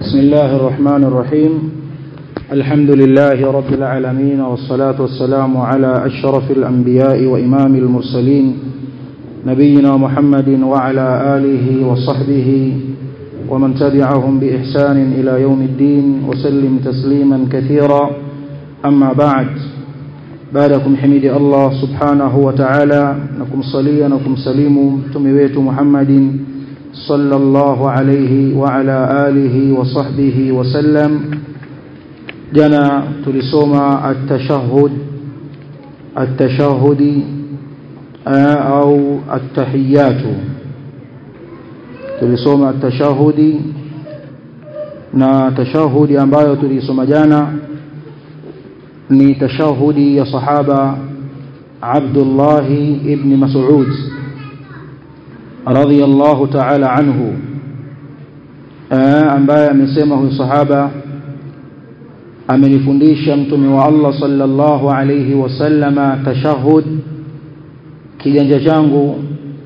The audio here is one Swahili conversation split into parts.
بسم الله الرحمن الرحيم الحمد لله رب العالمين والصلاة والسلام على أشرف الأنبياء وإمام المرسلين نبينا محمد وعلى آله وصحبه ومن تبعهم بإحسان إلى يوم الدين وسلم تسليما كثيرا أما بعد بعدكم حميد الله سبحانه وتعالى نكم صليا نكم سليم تمويت محمد صلى الله عليه وعلى آله وصحبه وسلم جنا تلسوما التشهد التشهد أو التحيات tulisoma tashahudi na tashahudi ambayo tulisoma jana ni tashahudi ya sahaba Abdullah ibn Mas'ud radhiyallahu ta'ala anhu ambaye amesema huyu sahaba amenifundisha mtume wa Allah sallallahu alayhi wasallama tashahud kiganja changu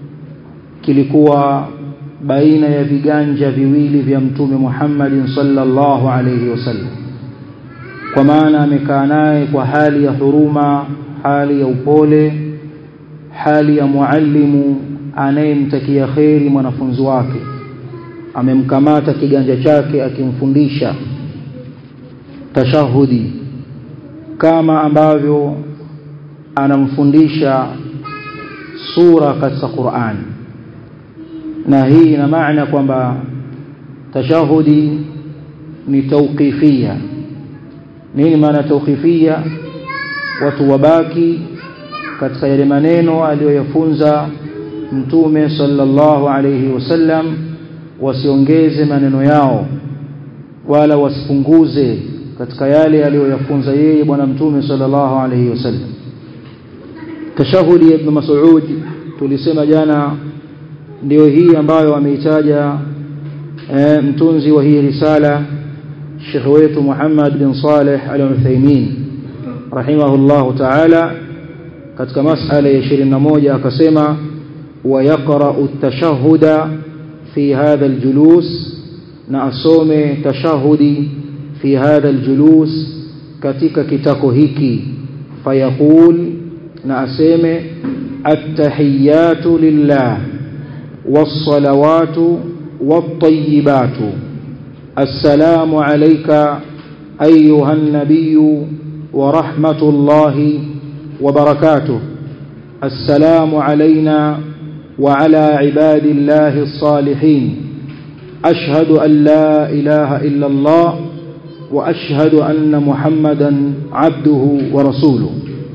kilikuwa baina ya viganja viwili vya mtume Muhammad sallallahu alayhi wasallam kwa maana amekaa naye kwa hali ya huruma hali ya upole hali ya muallimu anayemtakia kheri mwanafunzi wake amemkamata kiganja chake akimfundisha tashahudi kama ambavyo anamfundisha sura katika Qur'an na hii ina maana kwamba tashahudi ni tauqifia nini maana tauqifia watu wabaki katika yale maneno aliyoyafunza mtume sallallahu alayhi wasallam wasiongeze maneno yao wala wasipunguze katika yale aliyoyafunza yeye bwana mtume sallallahu alayhi wasallam tashahudi ibn mas'ud tulisema jana ndio hii ambayo ameitaja e, mtunzi wa hii risala Sheikh wetu Muhammad bin Saleh Al-Uthaymeen rahimahullah ta'ala katika masala ya 21 akasema wa yaqra'u at-tashahhuda fi hadha al-julus na asome tashahudi fi hadha al-julus katika kitako hiki fayaqul na aseme at-tahiyyatu lillah والصلوات والطيبات السلام عليك أيها النبي ورحمة الله وبركاته السلام علينا وعلى عباد الله الصالحين أشهد أن لا إله إلا الله وأشهد أن محمدا عبده ورسوله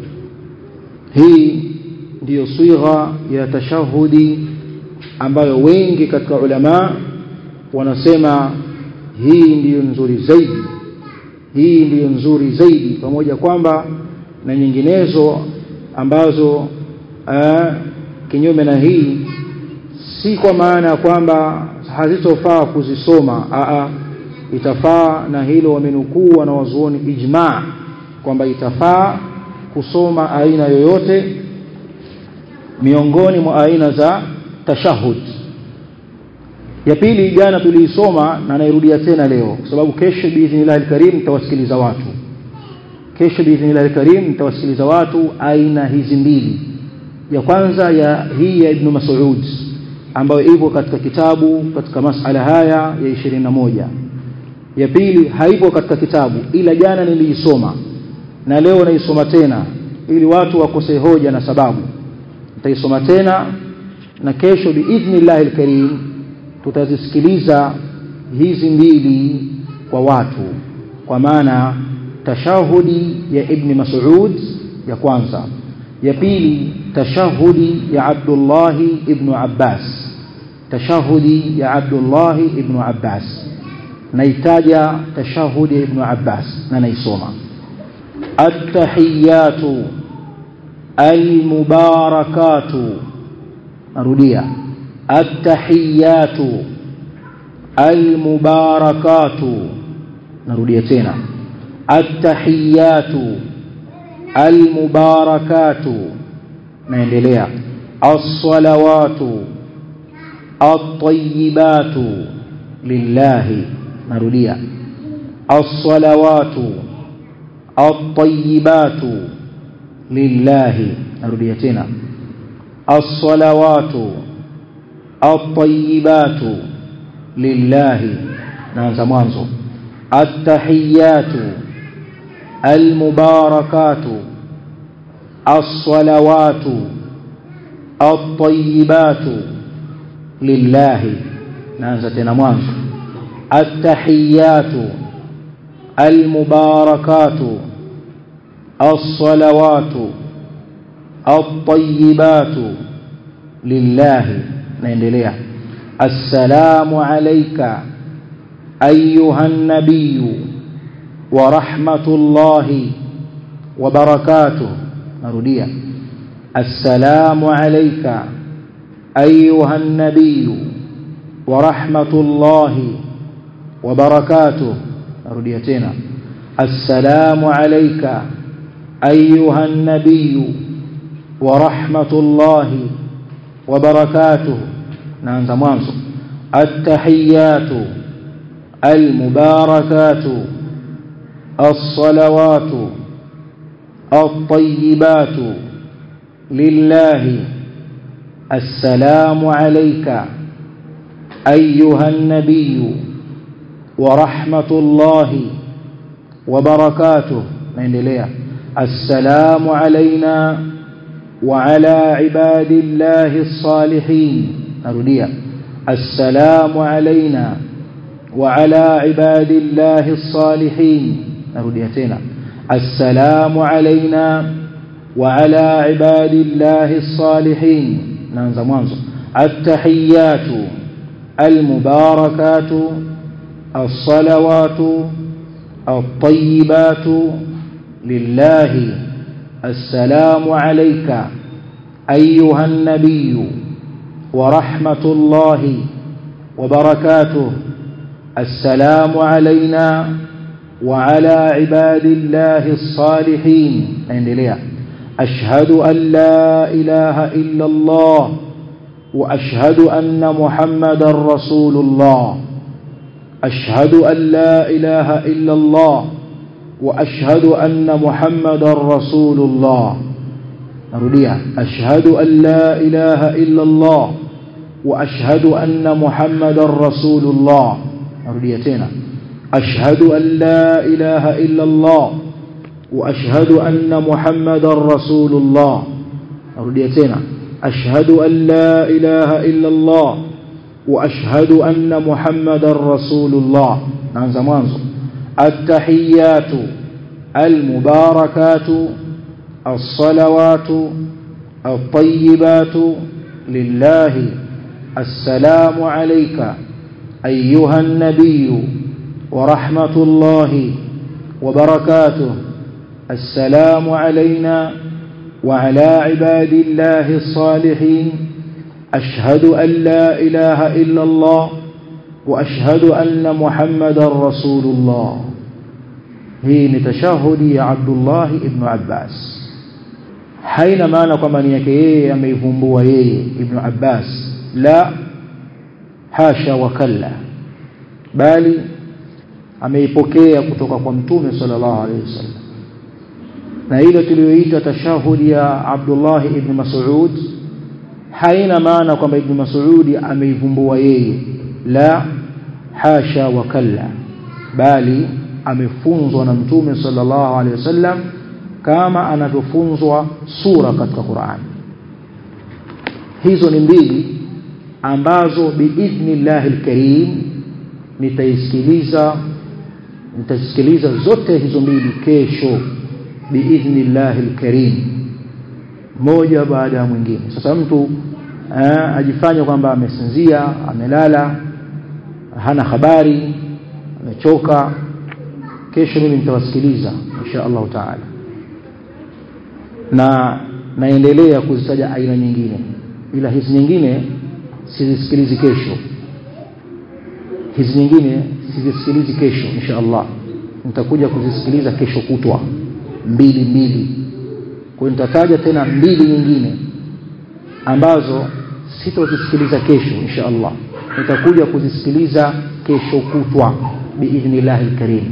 هي دي صيغة يتشهدي ambayo wengi katika ulama wanasema hii ndiyo nzuri zaidi hii ndiyo nzuri zaidi pamoja kwamba na nyinginezo ambazo aa, kinyume na hii si kwa maana ya kwamba hazitofaa kuzisoma aa, itafaa na hilo wamenukuu wanawazuoni ijma kwamba itafaa kusoma aina yoyote miongoni mwa aina za tashahud ya pili jana tuliisoma na nairudia tena leo kwa sababu kesho biidhnillah alkarim nitawasikiliza watu kesho biidhnillah alkarim nitawasikiliza watu aina hizi mbili ya kwanza ya hii ya ibn Mas'ud ambayo ipo katika kitabu katika masala haya ya 21 ya pili haipo katika kitabu ila jana niliisoma na leo naisoma tena ili watu wakose hoja na sababu nitaisoma tena na kesho biidhnillah alkarim tutazisikiliza hizi mbili kwa watu kwa maana tashahudi ya ibn Mas'ud ya kwanza ya pili tashahudi ya Abdullah ibn Abbas tashahudi ya Abdullah ibn Abbas naitaja tashahudi ya ibn Abbas na naisoma at-tahiyatu al-mubarakatu narudia at-tahiyatu al-mubarakatu narudia tena at-tahiyatu al-mubarakatu naendelea as-salawatu at-tayyibatu lillahi narudia as-salawatu at-tayyibatu lillahi narudia tena as-salawatu at-tayyibatu lillahi naanza mwanzo at-tahiyatu al-mubarakatu as-salawatu at-tayyibatu lillahi naanza tena mwanzo at-tahiyatu al-mubarakatu as-salawatu at-tayyibatu lillahi naendelea assalamu alayka ayuha an-nabiy wa rahmatullahi wa barakatuh narudia assalamu alayka ayuha an-nabiy wa rahmatullahi wa barakatuh narudia tena assalamu alayka ayuha an-nabiy wa rahmatullahi wa barakatuh naanza mwanzo at-tahiyatu al-mubarakatu as-salawatu at-tayyibatu lillahi السلام عليك أيها النبي ورحمة الله وبركاته نندليا السلام علينا وعلى عباد الله الصالحين أرديا السلام علينا وعلى عباد الله الصالحين أرديا تينا السلام علينا وعلى عباد الله الصالحين نانزا مانزو التحيات المباركات الصلوات الطيبات لله السلام عليك أيها النبي ورحمة الله وبركاته السلام علينا وعلى عباد الله الصالحين اندليا أشهد أن لا إله إلا الله وأشهد أن محمد رسول الله أشهد أن لا إله إلا الله وأشهد أن محمد رسول الله أرديها أشهد أن لا إله إلا الله وأشهد أن محمد رسول الله أرديتنا أشهد أن لا إله إلا الله وأشهد أن محمد رسول الله أرديتنا أشهد أن لا إله إلا الله وأشهد أن محمد رسول الله عن زمان التحيات المباركات الصلوات الطيبات لله السلام عليك أيها النبي ورحمة الله وبركاته السلام علينا وعلى عباد الله الصالحين أشهد أن لا إله إلا الله وأشهد أن محمد رسول الله hii ni tashahudi ya Abdullah ibn Abbas haina maana kwamba ni yake yeye ameivumbua yeye ibn Abbas la hasha wa kalla bali ameipokea kutoka kwa mtume sallallahu alaihi wasallam na ile tuliyoita tashahudi ya Abdullah ibn Mas'ud haina maana kwamba ibn Mas'ud ameivumbua yeye la hasha wa kalla bali amefunzwa na mtume sallallahu alaihi wasallam kama anavyofunzwa sura katika Qur'an hizo ni mbili ambazo biidhnillahi alkarim nitaisikiliza nitasikiliza zote hizo mbili kesho biidhnillahi alkarim moja baada ya mwingine sasa mtu eh, ajifanya kwamba amesinzia amelala hana habari amechoka kesho mimi nitawasikiliza insha Allah taala na naendelea kuzitaja aina nyingine ila hizi nyingine sizisikilizi kesho hizi nyingine sizisikilizi kesho insha Allah nitakuja kuzisikiliza kesho kutwa mbili mbili kwa nitataja tena mbili nyingine ambazo sitozisikiliza kesho insha Allah nitakuja kuzisikiliza kesho kutwa biidhnillah alkarim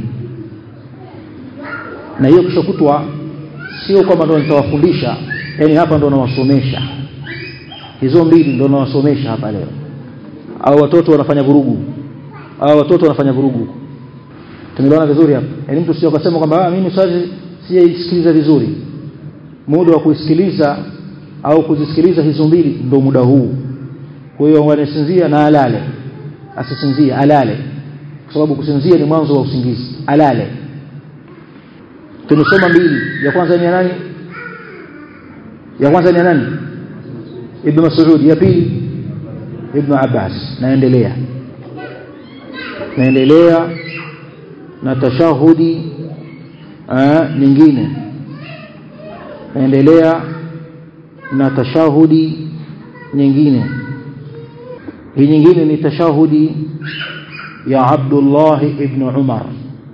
na hiyo kesho kutwa sio kwamba ndo nitawafundisha yani hapa ndo nawasomesha hizo mbili ndo nawasomesha hapa leo au watoto wanafanya vurugu au watoto wanafanya vurugu tumeelewana vizuri hapa yani mtu sio akasema kwamba mimi swali sijaisikiliza vizuri muda wa kuisikiliza au kuzisikiliza hizo mbili ndo muda huu kwa hiyo wanasinzia na alale asisinzie alale kwa sababu kusinzia ni mwanzo wa usingizi alale tumesoma mbili ya kwanza ni ya nani ya kwanza ni ya nani ibn Mas'ud ya pili ibn Abbas naendelea naendelea na tashahudi nyingine naendelea na tashahudi nyingine hii nyingine ni tashahudi ya Abdullah ibn Umar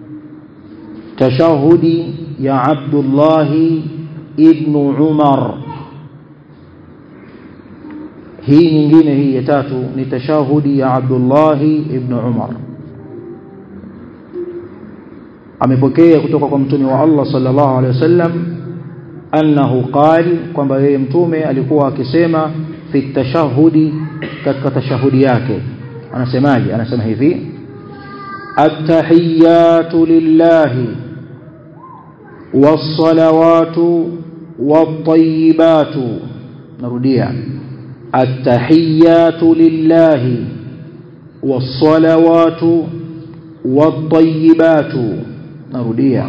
tashahudi ya Abdullah ibn Umar hii nyingine hii ya tatu ni tashahudi ya Abdullah ibn Umar amepokea kutoka kwa mtume wa Allah sallallahu alaihi wasallam annahu qali kwamba yeye mtume alikuwa akisema fi tashahudi katika tashahudi yake anasemaje anasema hivi at-tahiyatu lillahi was-salawatu wat-tayyibatu narudia at-tahiyatu lillahi was-salawatu wat-tayyibatu narudia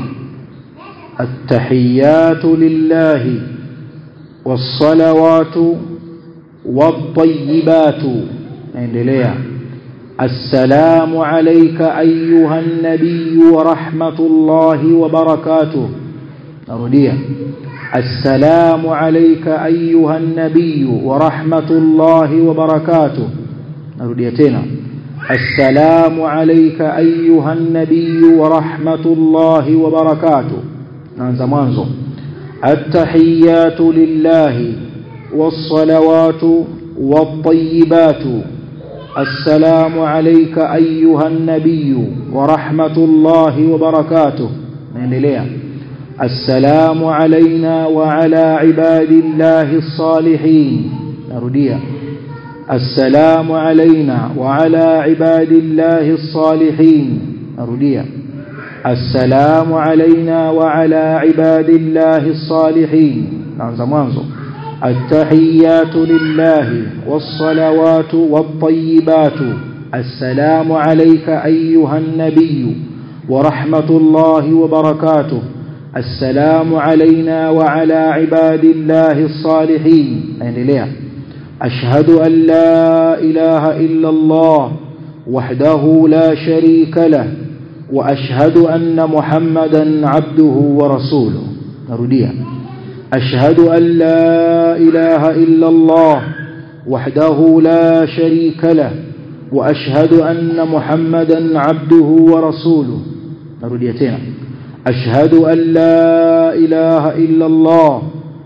التحيات لله والصلوات والطيبات endelea السلام عليك أيها النبي ورحمة الله وبركاته نرديا السلام عليك أيها النبي ورحمة الله وبركاته نرديا تنا السلام عليك أيها النبي ورحمة الله وبركاته نanza mwanzo التحيات لله والصلوات والطيبات السلام عليك أيها النبي ورحمة الله وبركاته نendelea السلام علينا وعلى عباد الله الصالحين نرديا السلام علينا وعلى عباد الله الصالحين نرديا السلام علينا وعلى عباد الله الصالحين نanza mwanzo التحيات لله والصلوات والطيبات السلام عليك أيها النبي ورحمة الله وبركاته السلام علينا وعلى عباد الله الصالحين نendelea أشهد أن لا إله إلا الله وحده لا شريك له وأشهد أن محمدا عبده ورسوله نرديها أشهد أن لا إله إلا الله وحده لا شريك له وأشهد أن محمدا عبده ورسوله نرديتين أشهد أن لا إله إلا الله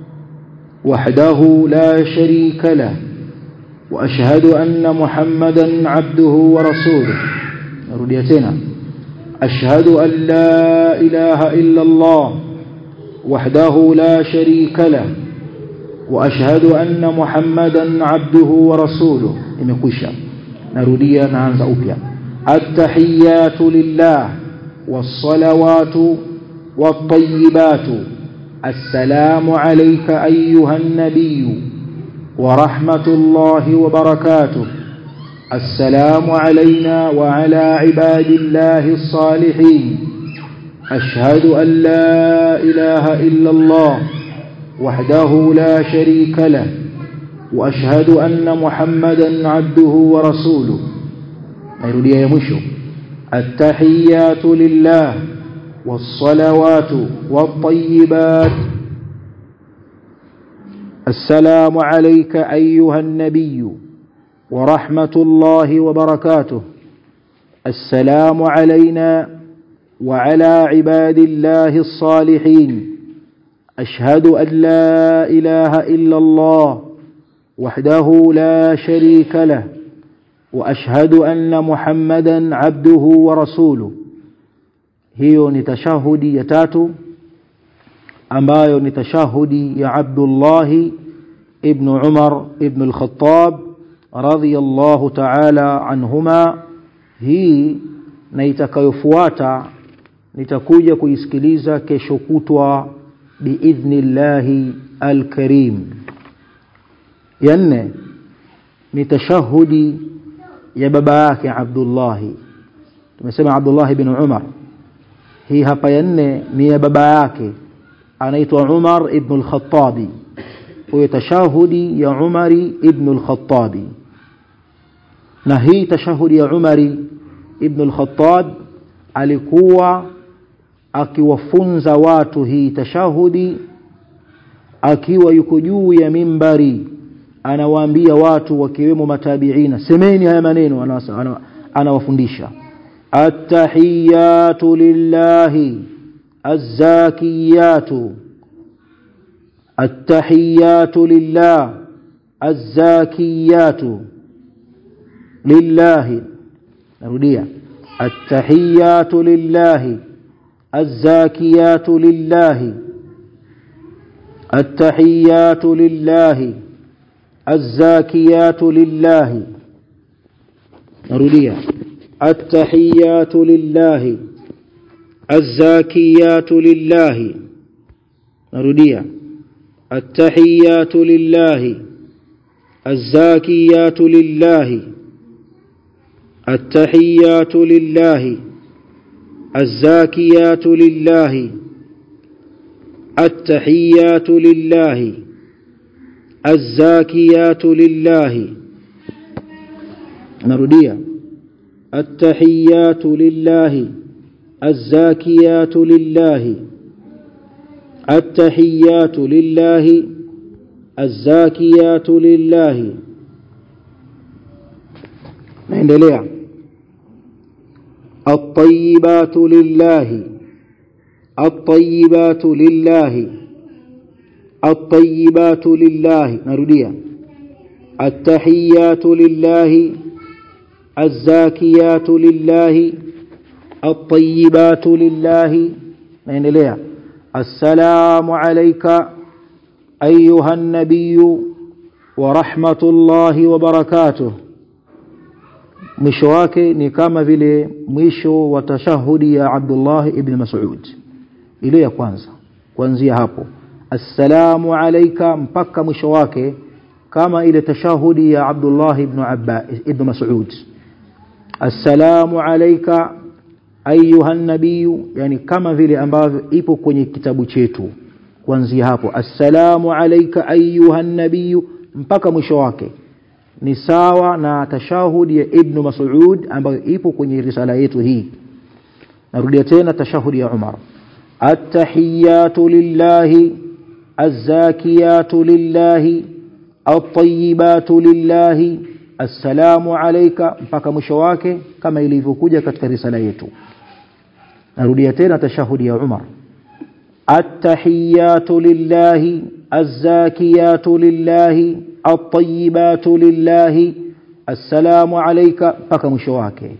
وحده لا شريك له وأشهد أن محمدا عبده ورسوله نرديتين أشهد أن لا إله إلا الله وحده لا شريك له وأشهد أن محمدا عبده ورسوله imekwisha narudia naanza upya التحيات لله والصلوات والطيبات السلام عليك أيها النبي ورحمة الله وبركاته السلام علينا وعلى عباد الله الصالحين أشهد أن لا إله إلا الله وحده لا شريك له وأشهد أن محمدا عبده ورسوله نيرودي يا مشو التحيات لله والصلوات والطيبات السلام عليك أيها النبي ورحمة الله وبركاته السلام علينا وعلى عباد الله الصالحين أشهد أن لا إله إلا الله وحده لا شريك له وأشهد أن محمدا عبده ورسوله hiyo ni tashahudi ya tatu ambayo ni tashahudi ya Abdullah ibn Umar ibn al-Khattab radhiyallahu ta'ala anhuma hii na itakayofuata nitakuja kuisikiliza kesho kutwa biidhnillahi alkarim ya nne ni tashahudi ya baba yake Abdullah tumesema Abdullah ibn Umar hii hapa ya nne ni ya baba yake anaitwa Umar ibn al-Khattabi huyo tashahudi ya Umari ibn al-Khattabi na hii tashahudi ya Umari ibn al-Khattab alikuwa akiwafunza watu hii tashahudi akiwa yuko juu ya mimbari anawaambia watu wakiwemo matabiina semeni haya maneno anawafundisha attahiyatu lillahi azzakiyatu attahiyatu lillah azzakiyatu lillahi narudia attahiyatu lillahi الزاكيات لله التحيات لله الزاكيات لله نرديها التحيات لله الزاكيات لله نرديها التحيات لله الزاكيات لله التحيات لله الزاكيات لله التحيات لله الزاكيات لله نرديا التحيات لله الزاكيات لله التحيات لله الزاكيات لله naendelea الطيبات لله الطيبات لله الطيبات لله نرديا التحيات لله الزاكيات لله الطيبات لله نendelea السلام عليك أيها النبي ورحمة الله وبركاته mwisho wake ni kama vile mwisho wa tashahudi ya Abdullah ibn Mas'ud ile ya kwanza kuanzia hapo assalamu alayka mpaka mwisho wake kama ile tashahudi ya Abdullah ibn Abba ibn Mas'ud assalamu alayka ayuha nabiy yani kama vile ambavyo ipo kwenye kitabu chetu kuanzia hapo assalamu alayka ayuha nabiy mpaka mwisho wake ni sawa na tashahudi ya Ibn Mas'ud ambayo ipo kwenye risala yetu hii narudia tena tashahudi ya Umar at-tahiyatu lillahi az-zakiyatu lillahi at-tayyibatu lillahi assalamu alayka mpaka mwisho wake kama ilivyokuja katika risala yetu narudia tena tashahudi ya Umar at-tahiyatu lillahi az-zakiyatu lillahi الطيبات لله السلام عليك mpaka mwisho wake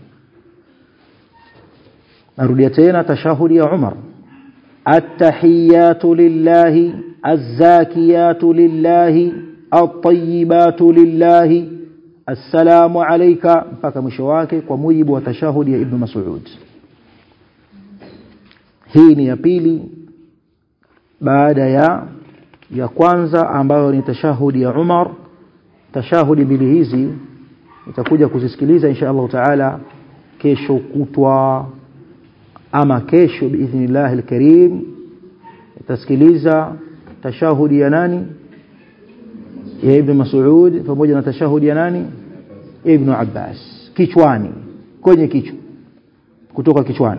narudia tena tashahudi ya Umar التحيات لله الزاكيات لله الطيبات لله السلام عليك mpaka mwisho wake kwa mujibu wa tashahudi ya Ibn Mas'ud hii ni ya pili baada ya ya kwanza ambayo ni tashahudi ya Umar tashahudi mbili hizi itakuja kuzisikiliza insha Allah taala kesho kutwa ama kesho biidhnillah alkarim itasikiliza tashahudi ya nani ya Ibn Mas'ud pamoja na tashahudi ya nani Ibn Abbas kichwani kwenye kichwa kutoka kichwani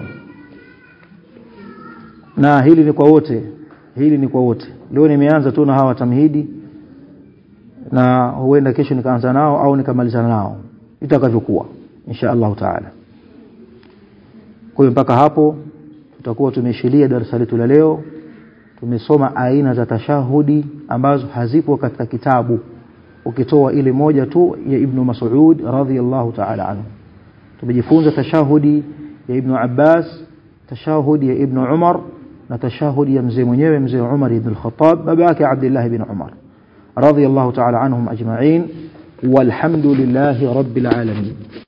na hili ni kwa wote hili ni kwa wote leo nimeanza tu na hawa tamhidi na huenda kesho nikaanza nao au nikamalizana nao itakavyokuwa insha Allah taala kwa hiyo mpaka hapo tutakuwa tumeshilia darasa letu la leo tumesoma aina za tashahudi ambazo hazipo katika kitabu ukitoa ile moja tu ya Ibn Mas'ud radhiyallahu ta'ala anhu tumejifunza tashahudi ya Ibn Abbas tashahudi ya ibn Umar na tashahudi ya mzee mwenyewe mzee Umar ibn al-Khattab baba yake Abdullah ibn Umar radiyallahu ta'ala anhum ajma'in walhamdulillahi rabbil alamin